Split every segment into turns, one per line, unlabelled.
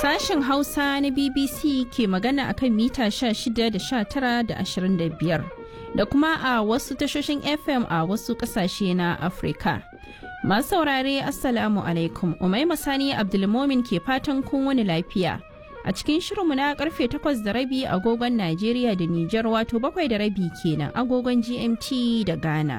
Sashen Hausa na BBC ke magana akan mita 16 da 19 da 25 da kuma a wasu tashoshin FM a wasu kasashe na Afirka. Masu saurare Assalamu alaikum, Umaima Sani Abdulmomin ke fatan kun wani lafiya. A cikin shirinmu na karfe 8 da rabi agogon Najeriya da Nijar wato bakwai da rabi kenan agogon GMT da Ghana.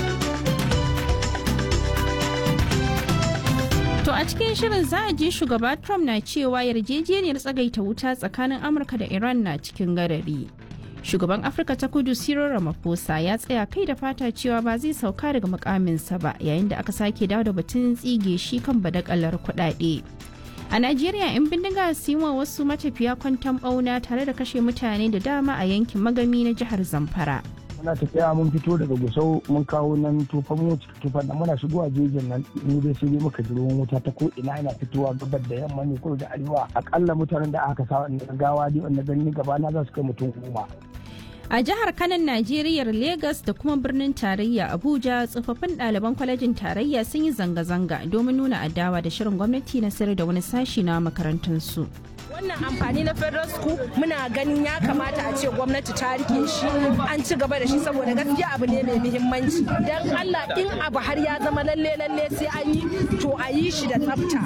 To a cikin shirin za a ji shugaba Trump na cewa yarjejeniyar tsagaita wuta tsakanin Amurka da Iran na cikin gadari. Shugaban Afirka ta kudu Cyril Ramaphosa ya tsaya kai da fata cewa ba zai sauka daga mukaminsa ba yayin da aka sake dawo da batun tsige shi kan badakalar kuɗaɗe. A Najeriya 'yan bindiga su yi wa wasu matafiya kwantan ɓauna tare da kashe mutane da dama a yankin magami na jihar Zamfara.
muna tafiya mun fito daga gusau mun kawo nan tufan mu tufan nan muna shigowa jejin nan ni dai sai dai muka ji ruwan wuta ta ko ina yana fitowa gabar da yamma ne ko da arewa akalla mutanen da aka sa wannan gawa dai wanda gani gaba na za su kai mutum goma
A jihar Kanan Najeriya Legas da kuma birnin tarayya Abuja tsofaffin ɗaliban kwalejin tarayya sun yi zanga-zanga domin nuna adawa da shirin gwamnati na sayar da wani sashi na makarantunsu.
wannan amfani na federal school muna ganin ya kamata a ce gwamnati ta rike shi an ci gaba da shi saboda gaskiya abu ne mai muhimmanci don allah in abu har ya zama lalle lalle sai an yi to a yi shi da tsafta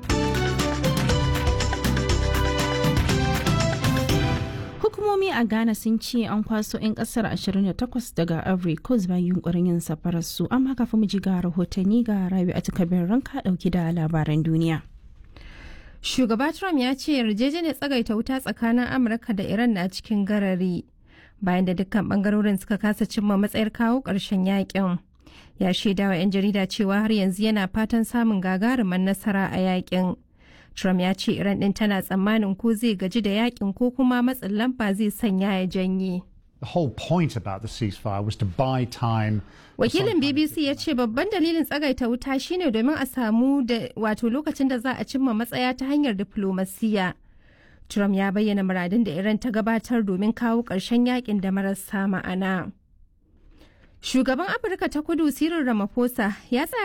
Hukumomi a Ghana sun ce an kwaso 'yan kasar 28 daga Ivory Coast bayan yunkurin yin safarar su amma kafin mu ji ga rahotanni ga Rabi a takabin ranka dauki da labaran duniya.
Shugaba Trump ya ce yarjejeniyar tsagaita wuta tsakanin Amurka da Iran na cikin garari bayan da dukkan bangarorin suka kasa cimma matsayar kawo ƙarshen yakin. Ya shaidawa 'yan jarida cewa har yanzu yana fatan samun gagarumin nasara a yakin. Trump ya ce Iran ɗin tana tsammanin ko zai gaji da yakin ko kuma matsin lamba zai sanya ya janye.
The whole point about the ceasefire was to buy time.
Wakilin BBC ya ce babban dalilin tsagaita wuta shine domin a samu da wato lokacin da za a cimma matsaya ta hanyar diflomasiya. Trump ya bayyana muradin da Iran ta gabatar domin kawo ƙarshen yakin da marasa ma'ana. Shugaban Afirka ta kudu Cyril Ramaphosa ya tsaya